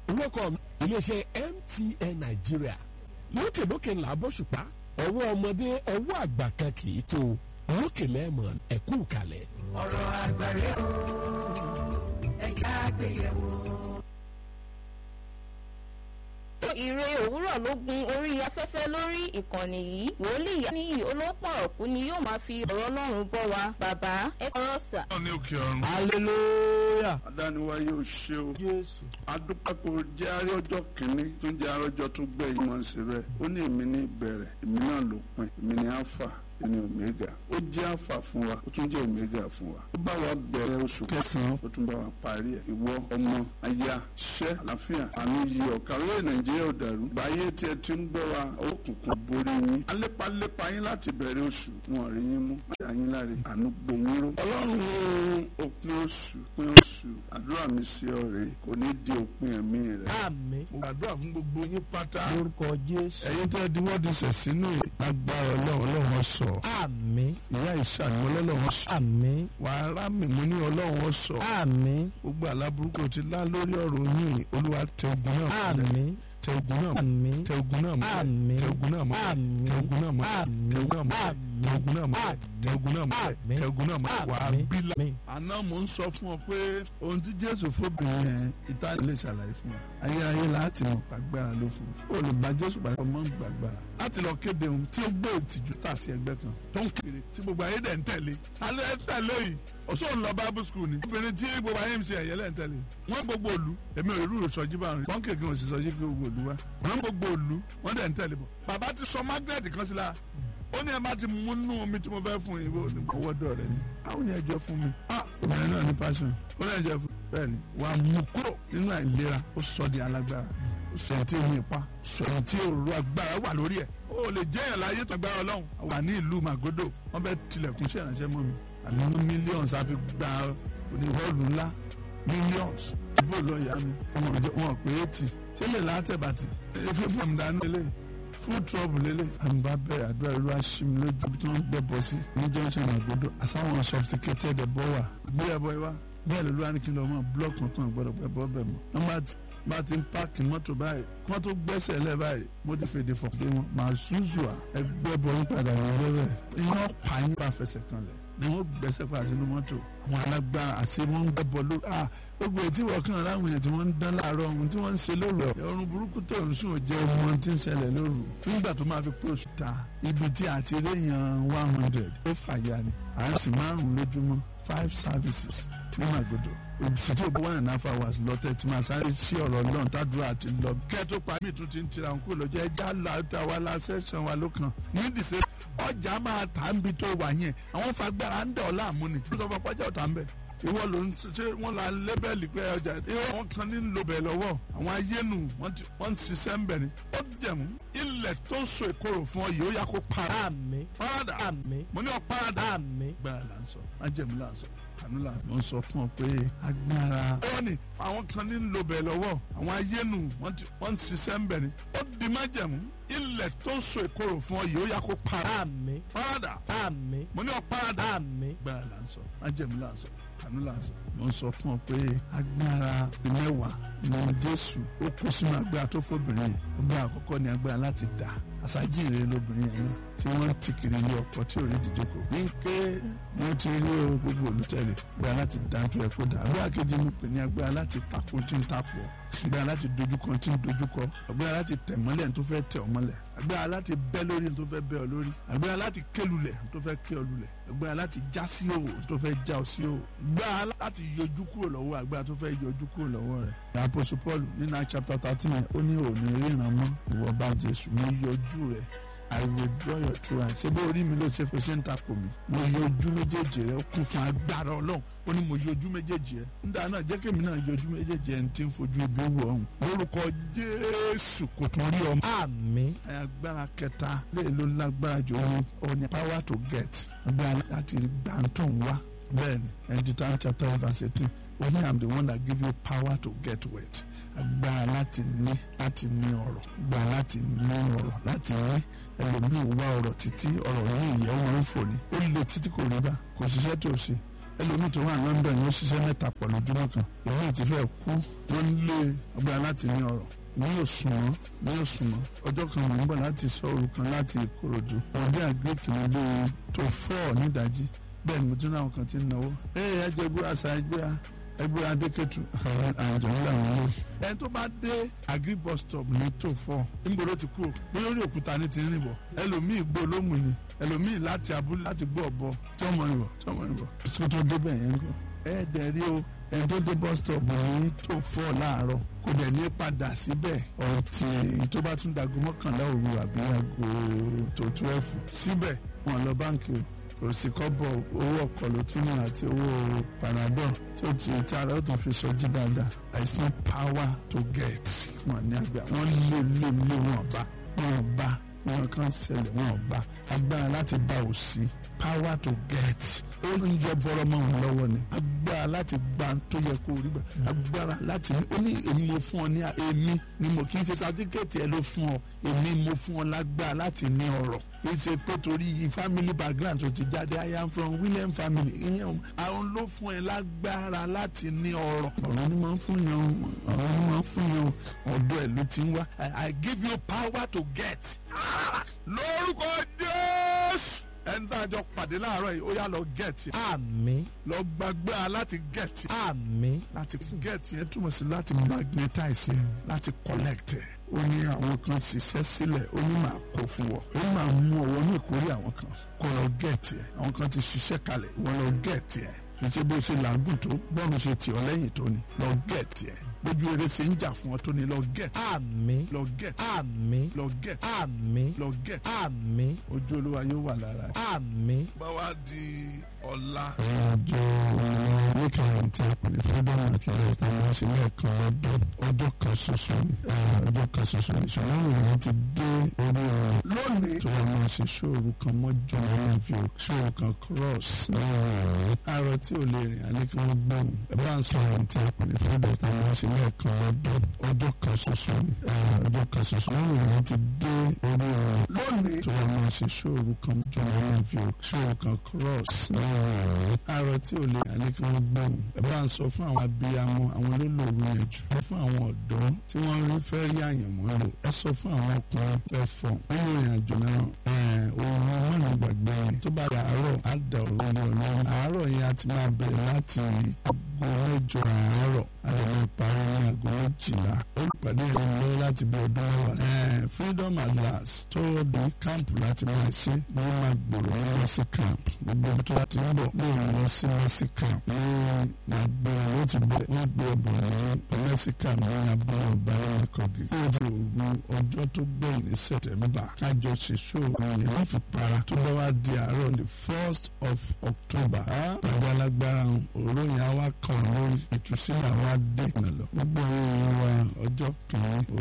olóko iléeṣẹ́ MTN Nàìjíríà lókèlókè ńlá bóṣùpá ọwọ́ ọmọdé ọwọ́ àgbà kan kì í tó lókè mẹ́mọ̀ ẹ̀kú kalẹ̀. ọ̀rọ̀ àgbàre o ẹ̀ka àgbéyẹ̀wò. Ire òwúrọ̀ ló gun orí afẹ́fẹ́ lórí ìkànnì yìí wòlíì ní olópọ̀rọ̀kú ni yóò máa fi ọ̀rọ̀ Ọlọ́run bọ́ wa bàbá ẹ kọ́rọ̀ sà. ní òkè ọ̀run. hallelujah adániwáyé ò ṣe o. jésù adúpẹ́pọ̀ jẹ́ àárẹ̀ ọjọ́ kìíní tó ń jẹ́ àárẹ̀ ọjọ́ tó gbẹ̀yìn mọ̀ sí bẹ́ẹ̀. ó ní èmi ní ìbẹ̀rẹ̀ èmi náà lópin èmi ní alpha èmi omega ó jẹ́ alpha fún wa ó tún jẹ́ omega fún wa. ó bá wa bẹ̀rẹ̀ oṣù kẹsàn-án ó tún bá wa parí ẹ̀. ìwọ ọmọ aya ṣẹ́ àlàáfíà àánú yí ọ̀ka orílẹ̀ nàìjíríà ò dàrú. báyé tí ẹ ti ń gbọ́ wa òkùnkùn borí yín. alépalépa yín láti bẹ̀rẹ̀ oṣù wọn rí yín mú. àyín láre àánú gbé yín ró. ọlọ́run òpin oṣù òpin oṣù àdúrà mi sí ọ rèé kò ní di òpin ẹ̀mí rẹ̀. àmín mo gbàdúrà fún gbogbo yín pátá. lórúkọ jésù ẹ̀yin tẹ́ di wọ́ọ̀dì sẹ̀ sínú agbára ọlọ́run ọlọ́run sọ. àmín ìyá ìṣàánú ọlọ́run sọ. àmín wàá rá mi mo ní ọlọ́run sọ. àmín gbogbo aláburúkú ti lá lórí ọ̀rọ̀ yín olúwa tẹ ogun náà mọ́lẹ̀. àmín tẹ ogun náà mọ́lẹ̀. àmín tẹ ogun náà mọ́lẹ̀. Àmín. tẹ ogun náà mọ́lẹ̀. Àmín. tẹ ogun náà mọ́lẹ̀. Àmín. tẹ ogun náà mọ́lẹ̀. Àmín. tẹ ogun náà mọ́lẹ̀. tẹ ogun náà mọ́lẹ̀. Àmín. tẹ ogun náà mọ́lẹ̀. wàá Àmín. bí la. Àmín. àná mò ń sọ fún ọ pé ohun tí jésù fóbìnrin yẹn ìta lè ṣàlàyé fún ọ ayérayé láti mọ gbàgbára ló fún ọ lè bá jésù pàdé ọmọ ń gbàgbára láti lọ kéde ohun tí ó gbé ìtìjú tà sí ẹgbẹ́ kan tó ń kéré tí gbogbo ayé dẹ̀ ń tẹ̀lé alẹ́ ẹ tẹ̀lé yìí ọ̀ṣọ́ ń lọ bible school ni obìnrin tí gbogbo ayé ń ṣe ẹ̀yẹ lẹ́ ń tẹ̀lé wọ́n gbogbo òlu èmi ò irú ìsọjí bá rìn pọ́ńkì kí wọ́n sì sọjí kí gbogbo òlu wá wọ́n gbogbo òlu wọ́n dẹ̀ ń tẹ̀lé bọ̀ bàbá ti sọ magnet kan sí la ó ní ẹ bá ti mú nú omi tí mo fẹ́ fún yín owó dọ̀ rẹ ni àwọn yẹn jọ fún mi ah obìnrin náà ní passion ó lè jẹ fún bẹ́ẹ̀ ni wà á mú kúrò nínú àìlera ó sọ di alágbára ó sọ tí ò ní ipa sọ tí òru agbára wà lórí ẹ̀ ó lè jẹ́ yẹn láyé tó agbára ọlọ́run wà ní ìlú Magodo wọ́n bẹ tilẹ̀kùn sí ìrànṣẹ́ mọ́ mi àmì ní millions àfi gba oníhọ́ọ̀lù ńlá millions bó lọ yá mi wọn pé eighty ṣé lè látẹ̀bàtì efi fún mi dání lélẹ̀ full trouble lélẹ̀ àmì bá bẹ̀rẹ̀ àdúrà ìlú aṣími lójú bí wọ́n gbẹ bọ́ sí ní junction Magodo àsáwọn sophisticated ẹ̀bọ wà gbé ẹ̀bọ yìí wá bẹ́ẹ̀ lólu àníkí lọ mọ́ block kan tán gbọ́dọ̀ pẹ́ bọ́ bẹ̀ mọ́ nọ́mbà bá ti ń páàkì mọ́tò báyìí kí wọ́n tó gbẹ́sẹ̀ lẹ̀ báyìí mo ti fèdè fọ̀ pé wọn màá ṣùṣù à ẹgbẹ́ bọ̀ yín padà ní ilé rẹ̀ iná pa yín bá fẹsẹ̀ kan lẹ̀ ni wọ́n gbẹ́sẹ̀ padà sínú mọ́tò àwọn alágbára àṣẹ wọn ń gbẹ́bọ̀ lórí à gbogbo ètí wọ́n kàn láwọn èèyàn tí wọ́n ń dán láàárọ̀ ohun tí wọ́n ń ṣe lóru ẹ̀ ọrùn burúkú tó ń sùn jẹ́ ọmọ tí ń ṣẹlẹ̀ lóru nígbà tó máa fi pé oṣù ta ibi tí àti réyàn one hundred ó fàyà ni à ń sì márùn lójúmọ́ five services ní Magodo òbísí tí o bọ́ one and a half hours lọ́tẹ̀ tí máa sáré sí ọ̀rọ̀ lọ́n tádùúrà àti lọ. kẹ́ tó pa mí tún ti ń tira ń kó lọ́jọ́ ẹja láta wa la sẹ́sàn wa ló kàn. ní ìdìsẹ́ ọjà máa tà ń bi tó wà yẹn àwọn fagbára ń dẹ̀ ọ́ láàmú ni. wọ́n sọ fún ọpọ́jà ọ̀tá ń bẹ̀. ìwọ ló ń ṣe wọ́n la lébẹ́lì pé ọjà ìwọ wọn kan ní lo bẹ̀ lọ́wọ́ àwọn ayénu wọ́n ń ṣiṣẹ́ ń bẹ̀ ni. ó jẹ̀mú ilẹ̀ tó ń so ìkorò fún ọ yìí ó yà kó para. àmín parada àmín mo ní ọ parada. àmín gbára là ń sọ májẹ̀mú là ń sọ kànú là ń sọ fún ọ pé agbára. ó ní àwọn kan ní lo bẹ̀ lọ́wọ́ àwọn ayénu wọ́n ń ṣiṣẹ́ ń bẹ̀ ni. ó di májẹ̀mú ilẹ̀ tó ń so ìkorò fún ọ yìí ó yà kó para. àmín parada àmín mo ní ọ parada. àmín gbára là ń sọ májẹ̀mú là ń sọ kànú là ń sọ. mo ń sọ fún ọ pé agbára mẹ́wàá ní Jésù ó kó sínú agbára tó fóbìnrin yẹn agbára àkọ́kọ́ ni agbára láti dà àṣàjìrè lóbìnrin yẹn náà tí wọ́n ti kiri ilé ọkọ tí ò rí ìdíjókò. ní ké mo ti rí o gbogbo olùtẹ̀lẹ̀ agbára láti dáńtó ẹ̀ kó dà agbára kejì mi pè ní agbára láti takò tí ń takò agbára láti dojúkọ tí ń dojúkọ agbára láti tẹ̀ mọ́lẹ̀ tó fẹ́ tẹ̀ ọ́ mọ́lẹ̀ agbára láti bẹ́ lórí tó fẹ́ bẹ́ ọ lórí agbára láti kélulẹ̀ tó fẹ́ ké ọ lulẹ̀ agbára láti já sí òwò tó fẹ́ já ọ sí òwò agbára láti yọjú kúrò lọ́wọ́ agbára tó fẹ́ yọjú kúrò lọ́wọ́ rẹ̀. àpòsù Paul nínú chapter thirteen ó ní òní ríran mọ́ ìwọ bá Jésù mo yọjú rẹ̀ I withdraw your true hand. ṣé bó orí mi ló ṣe fi ṣe ń takò mí. mo yọ ojú méjèèjì rẹ ó kún fún agbára ọlọ́run ó ní mo yọ ojú méjèèjì rẹ. nígbà náà jẹ́ kémi náà yọ ojú méjèèjì rẹ tí ń fojú ibi wò ọ̀hún. lórúkọ jésù kò tún rí ọmọ. àmín agbára kẹta lè ló lágbára jù òun òun ni power to get. agbára láti gbàǹtò wá. bẹ́ẹ̀ni ẹnjítà chapter verse eighteen ó ní I'm the one that give you power to get wealth agbára láti ní láti ní ọ̀rọ̀ agbára láti ní ọ̀rọ̀ láti ní ẹlòmíì wá ọ̀rọ̀ títí ọ̀rọ̀ yìí ìyẹn wọn ń fò ní ó lè títí kò rí bá kò ṣiṣẹ́ tó ṣe ẹlòmíì tó wà London yóò ṣiṣẹ́ mẹ́ta pọ̀ lójúmọ́ kan ìwé ti fẹ́ kú wọ́n lé ọgbà láti ní ọ̀rọ̀ mi ò sùn mọ́ mi ò sùn mọ́ ọjọ́ kan mò ń bọ̀ láti sọ òru kan láti Ìkòròdú wọ́n dé àgbékì mi lé tó fọ́ nídàájí bẹ́ẹ̀ ni mo tún náà kan ti ń náwó ẹ ẹ ẹjẹ gbé àṣà ẹgbẹ́ ẹgbẹ́ adékẹ́tù àjọ ńlá wọn lórí. ẹni tó bá dé agri bus stop ní tó fọ́ níbo ló ti kú bí lórí òkúta ní ti ń rìn bọ̀ ẹlòmíì gbó lómù ni ẹlòmíì láti abúlé láti gbọ́ ọ̀bọ tí ọmọ rìn bọ̀ tí ọmọ rìn bọ̀ tó tó débẹ̀ yẹn kọ́ ẹ dẹ̀ rí o ẹni tó dé bus stop ní tó fọ́ láàárọ̀ kò dẹ̀ ní padà síbẹ̀ ọtí tó bá tún dago mọ́kànlá òru àbí aago tó twelve síbẹ̀ wọn lọ báńkì o kò sí kọ́bọ̀ owó ọkọ̀ ló tún náà àti owó panadol tó ti tí ara ó tún fi sọjí dáadáa there is no power to get wọn ní àgbà wọn lé lé lé wọn bá wọn bá wọn kàn ṣẹlẹ̀ wọn bá agbára láti bá òsì power to get ó ń yọ bọ́rọ̀ mọ́ wọn lọ́wọ́ ni agbára láti gba tó yẹ kó rí gbà agbára láti ní ó ní èmi mo fún ọ ní èmi ni mo kì í ṣe sátíkẹ́ẹ̀tì ẹ ló fún ọ èmi mo fún ọ lágbára láti ní ọrọ̀ kì í ṣe pé torí family background tó ti jáde I am from William family ìyẹn àwọn ló fún ẹ lágbára láti ní ọrọ̀ ọ̀rọ̀ ni máa ń fún yàn ọ̀rọ̀ ni máa ń fún yàn ọ̀dọ̀ ẹ̀ ló ti ń wá I give you power to get lórúkọ Jésù ẹni tá a jọ pàdé láàárọ̀ yìí ó yá lọ gẹ̀ẹ́tì àmín lọ gbàgbé láti gẹ̀ẹ́tì àmín láti gẹ̀ẹ́tì yẹn túmọ̀ sí láti magnetize yẹn láti collect ẹ̀ ó ní àwọn kan ṣiṣẹ́ sílẹ̀ ó ní máa kó fún wọ ó ní máa mú ọwọ́ ní ìkórè àwọn kan kó lọ gẹ̀ẹ́tì ẹ̀ àwọn kan ti ṣiṣẹ́ kalẹ̀ wọ́n lọ gẹ̀ẹ́tì ẹ̀ kì í ṣe bó ṣe làágùn tó bọ́ọ̀nù ṣe tì ọ́ lẹ́yìn tó ni lọ gẹ̀ẹ́tì ẹ̀ bójú eré ṣe ń jà fún ọ tó ni lọ gẹ̀ẹ́tì àmín lọ gẹ̀ẹ́tì àmín lọ gẹ̀ẹ́tì àmín lọ gẹ̀ẹ́tì àmín ojú olúwa yóò wà lára ẹ̀. àmín. bá wa di ọ̀la. àjọ oníkàwé tí a pè ní freedom at last a máa ṣe lẹ́ẹ̀kan lọ́dún ọjọ́ kan ṣoṣo ni ọjọ́ kan ṣoṣo ni ṣùgbọ́n ìròyìn ti dé orí ọ̀rọ̀ lónìí tó wà máa ṣe ṣóòrù kan mọ́jọ́ nínú fi ṣóòrù kan cross lọ́wọ́ ọ̀rọ̀ àárọ̀ tí ò lè rìn alẹ́ kí wọ́n gbọ́n ẹ bá ń sọ ìròyìn tí a pè ní freedom a máa ṣe lẹ́ẹ̀kan lọ́dún ọjọ́ kan ṣoṣo ni ọjọ́ kan ṣoṣo ṣùgbọ́n ìròyìn ti dé orí ọ̀rọ̀ lónìí tó wà máa ṣe ṣóòrù kan mọ́jọ́ nínú fi ṣóòrù kan cross lọ́wọ́ ọ̀rọ̀ àárọ̀ tí ò lè alẹ́ kí wọ́n gbọ́n ẹ bá ń sọ fún àwọn abiyamọ àwọn olólùwẹ̀ yẹn jù fún àwọn ọ̀dọ́ tí wọ́n rí fẹ́ rí àyànmọ́ lò ẹ sọ fún àwọn ọkùnrin fẹ́ fọ̀ nínú ìrìn àjò náà òun mọ́nà gbàgbé yẹn tó bá àárọ̀ á da òru ní ọlọ́run àárọ̀ yẹn a ti máa bẹ̀rẹ̀ láti aago mẹ́jọ àárọ̀ a lè máa parí ní aago méjìlá olùpàdé yẹn lọ láti bí ọdún mẹ́wàá freedom at last tó di káàmpù láti máa ṣe ní wọ́n máa gbòòrò ní mercy camp gbogbo tó ti ń bọ̀ lóun lọ sí mercy camp ní máa gbé wọn ó ti bẹ̀ wọ́n gbé ọbọ̀ ní mercy camp ní abúlé ọba ẹ̀rọ kọ̀gì ó ti òru ọjọ́ tó gbẹ̀yìn ní sẹ̀tẹ̀mbà kájọ ṣe ṣóòrò yẹn wọ́n fi para tó bá wá di àárọ̀ the first of October pàdé alágbára òró yẹn á wá kàn lórí ìtúsílẹ̀ àwọn adé ìnàlọ́ gbogbo ẹ̀yìn wa ọjọ́ kìíní